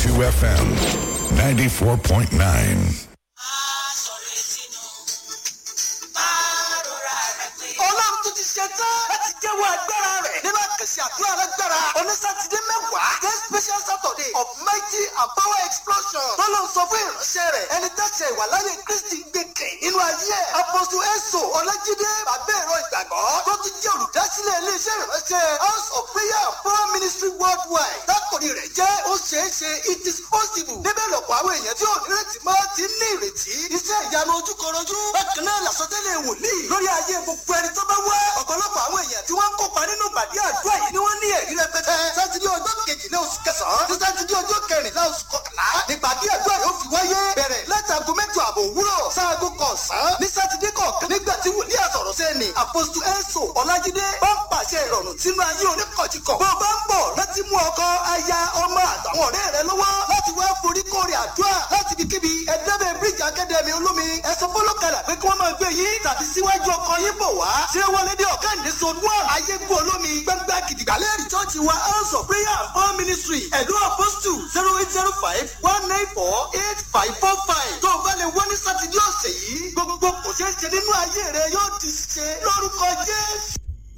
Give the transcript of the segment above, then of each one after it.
FM 94.9. ọlọ́run tó ti ṣe tán láti jẹ́wọ́ agbára rẹ̀ nínú àkànṣe àdúrà alágbára onísàtìdé mẹ́wàá ten special saturday of mighty and power explosion tọ́lọ́ sọ fún ìránṣẹ́ rẹ̀ ẹni tẹ́sẹ̀ ìwàláyé kristi gbèkè nínú ayé ẹ̀ apọ́sù ẹ̀sọ́ ọlájídé bàbá ẹ̀rọ ìgbàgbọ́ tó ti jẹ́ olùdásílẹ̀ iléeṣẹ́ ìránṣẹ́ house of prayer and power ministry worldwide tákòrí rẹ̀ jẹ́ ó ṣeé ṣe it is possible níbẹ̀ lọ́pọ̀ àwọn èèyàn tí ò nírètí mọ́ ti ní ìrètí iṣẹ́ ìyanu ojúkọrọjú bákan náà làsọtẹ́lẹ̀ wòlíì lórí ayé gbogbo ẹni tó bá wá ọ̀pọ̀lọpọ̀ àwọn èèyàn tí wọ́n ń kópa nínú ìpàdé àdúrà yìí ni wọ́n ní ẹ̀rí rẹpẹtẹ sátidé ọjọ́ kejìlá oṣù kẹsàn-án sí sátidé ọjọ́ kẹrìnlá oṣù kọkànlá nípàdé àdúrà yóò fi wáyé bẹ̀rẹ̀ látago mẹ́jọ àbọ̀ òwúrọ̀ sáago kọ̀ọ̀sán ní sátidé kọ̀ọ̀kan nígbà tí wòlíì àsọ̀rọ̀ sẹ́ni àpòsù ẹ̀sọ̀ ọ̀làjídé bá ń pàṣẹ ìrọ̀rùn sínú ayé oníkọ̀jìkọ̀ bó bá ń bọ̀ láti mú ọkọ aya ọmọ àtàwọn ọ̀rẹ́ rẹ lọ́wọ́ láti wá forí kórè àdúrà láti fi kíbi ẹ̀dẹ́bẹ̀ bíríjì akadẹ́mi olómi ẹ̀sọ́ fọlọ́kadà pé kí wọ́n máa gbé yín tàbí síwájú ọkọ yín bọ̀ wá ṣé wọlé dé ọ̀kàndé zone one ayégun olómi gbẹngbẹ gidigba lẹ́rìí chọ́ọ̀chì wa house of prayer and power ministry ẹ̀dọ́ apostle zero eight zero five one nine four eight five four five tó o bá lè wọ́n ní sátidé ọ̀sẹ̀ yìí gbogbo kò ṣeé ṣe nínú ayé rẹ yóò di ṣe lórúkọ jésù.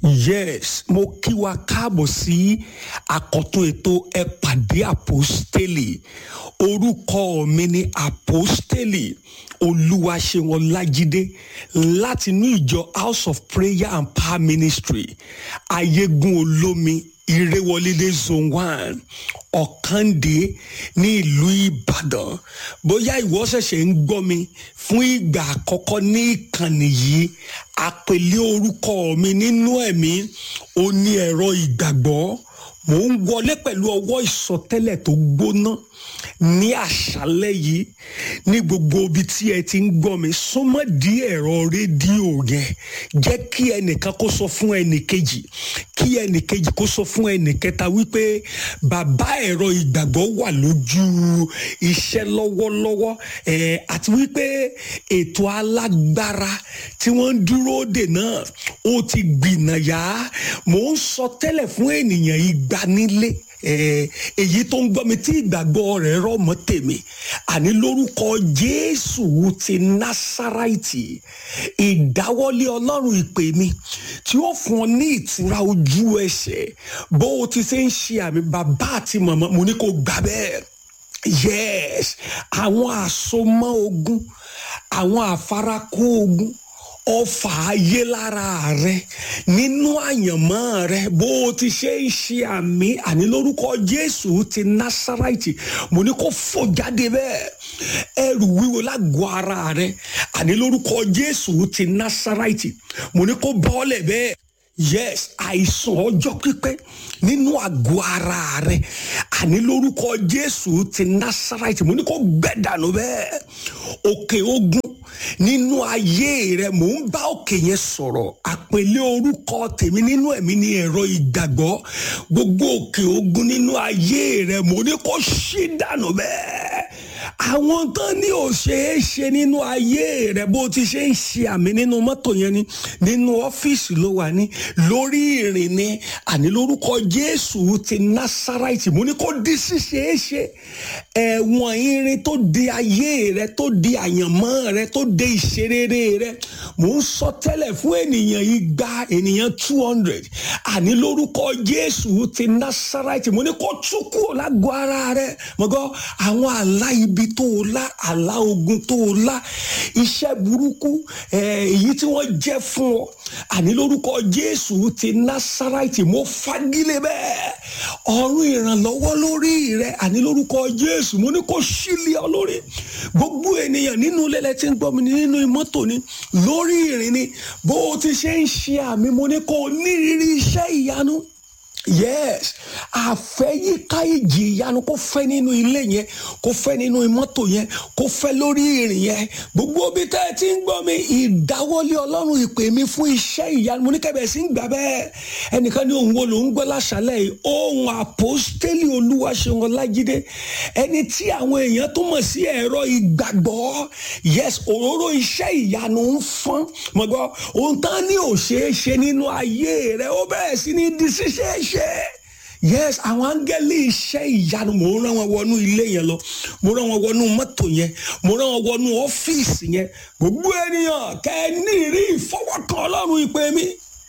yes mo kí wa káàbọ̀ sí àkọ́tún ètò ẹ pàdé àpòstélì orúkọ mi ni àpòstélì olúwaṣẹ́wọ̀n ọlájídé láti inú ìjọ house of prayer and power ministry ayégun olómi ìrẹwọlélé zone one ọ̀kàndé ní ìlú ìbàdàn bóyá ìwọ ṣẹ̀ṣẹ̀ ń gbọ́ mi fún ìgbà àkọ́kọ́ ní ìkànnì yìí àpèlé orúkọ mi nínú ẹ̀mí ó ní ẹ̀rọ ìgbàgbọ́ mò ń wọlé pẹ̀lú ọwọ́ ìsọtẹ́lẹ̀ tó gbóná ní àṣálẹ́ yìí ní gbogbo ibi tí ẹ ti ń gbọ́ mi súnmọ́ di ẹ̀rọ rédíò yẹn jẹ́ kí ẹnìkan kó sọ fún ẹnìkejì kí ẹnìkejì kó sọ fún ẹnìkẹta wípé bàbá ẹ̀rọ ìgbàgbọ́ wà lójú iṣẹ́ lọ́wọ́lọ́wọ́ ẹ̀ àti wípé ètò alágbára tí wọ́n ń dúró dè náà ó ti gbìnàyà mò ń sọ tẹ́lẹ̀ fún ènìyàn ìgbanilé èyí tó ń gbọ́ mi tí ìgbàgbọ́ rẹ̀ rọ̀ mọ́ tèmi àní lórúkọ jésù ti násàráìtì ìdáwọ́lé ọlọ́run ìpè mi tí ó fún ọ ní ìtura ojú ẹsẹ̀ bó o ti ṣe ń ṣe àmì bàbá àti màmá mo ní kó gbà bẹ́ẹ̀ yes àwọn àsomọ́ ogun àwọn àfarakó ogun ọfà ayé lára rẹ nínú àyànmọ́ rẹ bó o ti ṣe ń ṣe àmì àní lórúkọ jésù ti násàráìtì mo ní kó fò jáde bẹ́ẹ̀ ẹrù wíwo lágọ̀ọ́ ara rẹ àní lórúkọ jésù ti násàráìtì mo ní kó bọ́ọ̀lẹ̀ bẹ́ẹ̀ yes àìsàn ọjọ́ pípẹ́ nínú àgọ́ ara rẹ àní lórúkọ jésù ti násàráìtì mo ní kó gbẹ dànù bẹ́ẹ̀ òkè ogun nínú ayé rẹ mò ń bá òkè yẹn sọ̀rọ̀ àpèlé orúkọ tèmi nínú ẹ̀mí ní ẹ̀rọ ìgbàgbọ́ gbogbo òkè ogun nínú ayé rẹ mò ní kó ṣí dànù bẹ́ẹ̀ àwọn tán ní ò ṣeé ṣe nínú ayé rẹ bó ti ṣe ń ṣe àmì nínú mọ́tò yẹn ni nínú ọ́fíìsì ló wà ní lórí ìrìn ni àní lórúkọ jésù ti násàráìtì mo ní kó di ṣíṣeé ṣe ẹ̀wọ̀n irin tó di ayé rẹ tó di àyànmọ́ rẹ tó di ìṣerere rẹ mò ń sọ tẹ́lẹ̀ fún ènìyàn igba ènìyàn two hundred àní lórúkọ jésù ti násàráìtì mo ní kó tú kúrò lágọ̀ọ́ ara rẹ mọ̀gọ́ àwọn àlá ibi tó o lá àlá ogun tó o lá iṣẹ́ burúkú èyí tí wọ́n jẹ́ fún ọ àní lórúkọ jésù ti násàráìtì mo fagilé bẹ́ẹ̀ ọ̀run ìrànlọ́wọ́ lórí rẹ àní lórúkọ jésù mo ní kó sílẹ̀ ọ lórí gbogbo ènìyàn nínú lẹ́lẹ́ tí ń gbọ́ mi nínú mọ́tò ni lórí ìrìn ni bó o ti ṣe ń ṣe àmì mo ní kó o nírírí iṣẹ́ ìyanu yes àfẹ́yíká ìjì ìyanu kó fẹ́ nínú ilé yẹn kó fẹ́ nínú mọ́tò yẹn kó fẹ́ lórí ìrìn yẹn gbogbo bí tẹ́ ẹ ti ń gbọ́ mi ìdáwọ́lé ọlọ́run ìpè mi fún iṣẹ́ ìyanu mo ní kẹ́bẹ̀ẹ́ sí ń gbà bẹ́ẹ̀ ẹnìkan ní òun wo ló ń gbọ́ láṣálẹ̀ yìí ohun àpòstélì olúwaṣeun ọlájídé ẹni tí àwọn èèyàn tó mọ̀ sí ẹ̀rọ ìgbàgbọ́ yes òróró iṣẹ́ ìyanu ń fọ́n mọ̀gbọ́ ohun tán ní òṣèṣe nínú ayé rẹ̀ ó bẹ̀rẹ̀ sí ní di ṣíṣe ṣe yes àwọn áńgẹ́lì iṣẹ́ ìyanu mo rán wọn wọnú ilé yẹn lọ mo rán wọn wọnú mọ́tò yẹn mo rán wọn wọnú ọ́fíìsì yẹn gbogbo ènìyàn kẹ́ ẹ ní ìrí ìfọwọ́kàn ọlọ́run ìpè mi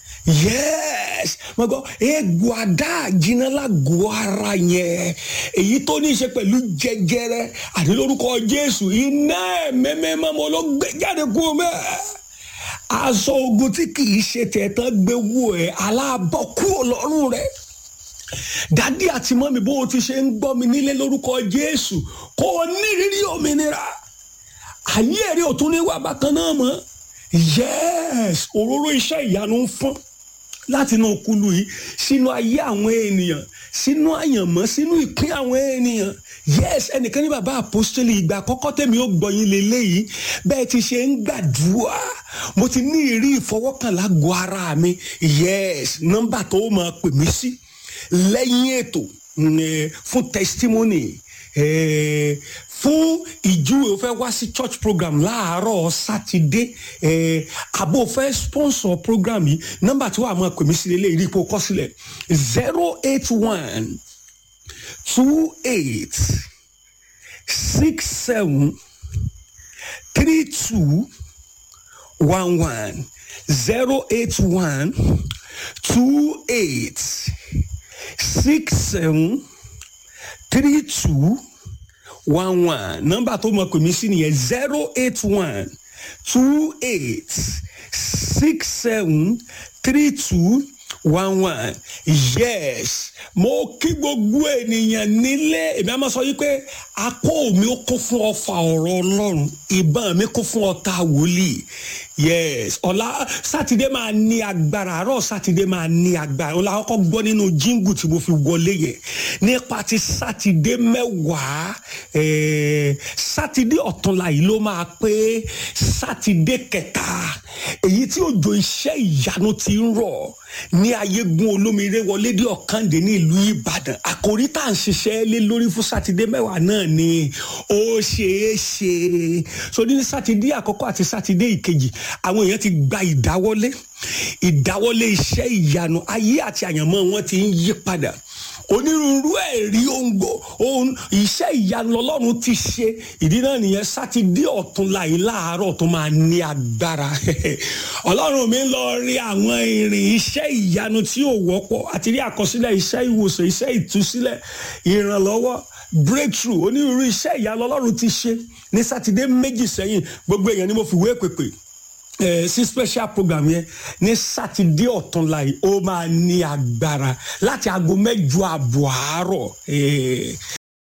yes mo gbọ́ egbò àdá jiná lágọ̀ọ́ ara yẹn èyí tó ní í ṣe pẹ̀lú jẹjẹrẹ àti lórúkọ jésù iná ẹ̀mẹ́mẹ́mọ́ mo ló gbé jáde kú mẹ́ aṣọ ogun tí kì í ṣe tẹ̀tàn gbé wò ẹ́ aláàbọ̀ kúrò lọ́rùn rẹ̀ dádì àti mọ́mi bó o ti ṣe ń gbọ́ mi nílé lórúkọ jésù kó o nírírí òmìnira ayé ẹ̀rí òtún ní wà bákan náà mọ́ yes òróró iṣẹ́ ìyanu ń fún láti inú kulu yìí sínú ayé àwọn ènìyàn sínú àyànmọ́ sínú ìpín àwọn ènìyàn yes ẹnìkan ní bàbá àpọ́sítélì ìgbà àkọ́kọ́ tèmi ó gbọ́yìn lélẹ́yìí bẹ́ẹ̀ ti ṣe ń gbàdúrà mo ti ní ìrí ìfọwọ́kànlá go ara mi yes nọ́mbà tó máa pè mí sí lẹ́yìn ètò fún testimony Eh, fún ìjúwe o fẹ́ wá sí church program láàárọ̀ sátidé eh, àbò fẹ́ sponsor program yìí nọ́mbà tí wàá máa pè mí sí lélẹ̀ ìrí ipò kọ́ sílẹ̀ zero eight one two eight six seven three two one one zero eight one two eight six seven three two one one nọ́mbà tó mọ pè mí sí nìyẹn zero eight one two eight six seven three two one one yes mo kí gbogbo ènìyàn nílé èmi á máa sọ yìí pé akó mi ó kún fún ọfà ọ̀rọ̀ ọlọ́run ìbọn mi kún fún ọta wòlíì yes ọ̀la sátidé máa ní agbára àárọ̀ sátidé máa ní agbára ọ̀la kọ́kọ́ gbọ́ nínú jíngù tí mo fi wọlé yẹn nípa ti sátidé mẹ́wàá eh, sátidé ọ̀túnla yìí ló máa pé sátidé kẹta èyí tí òjò iṣẹ́ ìyanu ti ń rọ̀ ní ayégun olómire wọlé dé ọ̀kàndé ní ìlú ìbàdàn àkòrí tá à ń ṣiṣẹ́ lé lórí fún sátidé mẹ́wàá náà ni ó ṣeé ṣe so ní sátidé àkọ́kọ́ àti sátidé ìkejì àwọn èèyàn ti gba ìdáwọ́lé ìdáwọ́lé iṣẹ́ ìyanu ayé àti àyànmọ́ wọn ti ń yí padà onírúurú ẹ̀rí òǹgbò ohun iṣẹ́ ìyanu ọlọ́run ti ṣe ìdí náà nìyẹn sátidé ọ̀tún láì láàárọ̀ tó máa ní agbára ọlọ́run mi lọ rí àwọn ìrìn iṣẹ́ ìyanu tí ò wọ́pọ̀ àti rí àkọsílẹ̀ iṣẹ́ ìwòsàn iṣẹ́ ìtúsílẹ̀ ìrànlọ́wọ́ breakthrough onírúurú iṣẹ́ ìyanu ọlọ́run ti ṣe ní sátidé méjì sẹ́yìn gbogbo èèyàn ni mo fi wé pèpè Eh, sí special program yẹn ní sátidé ọ̀túnla yìí ó máa ní agbára láti aago mẹ́jọ àbọ̀ àárọ̀